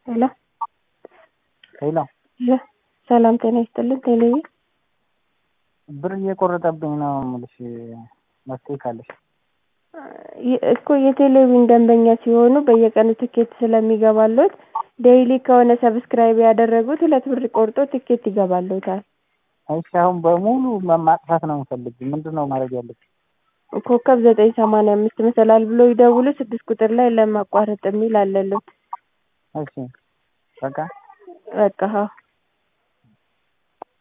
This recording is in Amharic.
ሄሎ ሄሎ ሰላም ጤና ይስጥልን። ቴሌቪ ብር እየቆረጠብኝ ነው የምልሽ መፍትሄ ካለሽ? እኮ የቴሌቪዥን ደንበኛ ሲሆኑ በየቀኑ ትኬት ስለሚገባልዎት ዴይሊ ከሆነ ሰብስክራይብ ያደረጉት ሁለት ብር ቆርጦ ትኬት ይገባልዎታል። እሺ አሁን በሙሉ ማጥፋት ነው የምፈልግ ምንድን ነው ማድረግ ያለብኝ? ኮከብ ዘጠኝ ሰማንያ አምስት መሰላል ብለው ይደውሉ ስድስት ቁጥር ላይ ለማቋረጥ የሚል አለልዎት። እሺ በቃ በቃ አዎ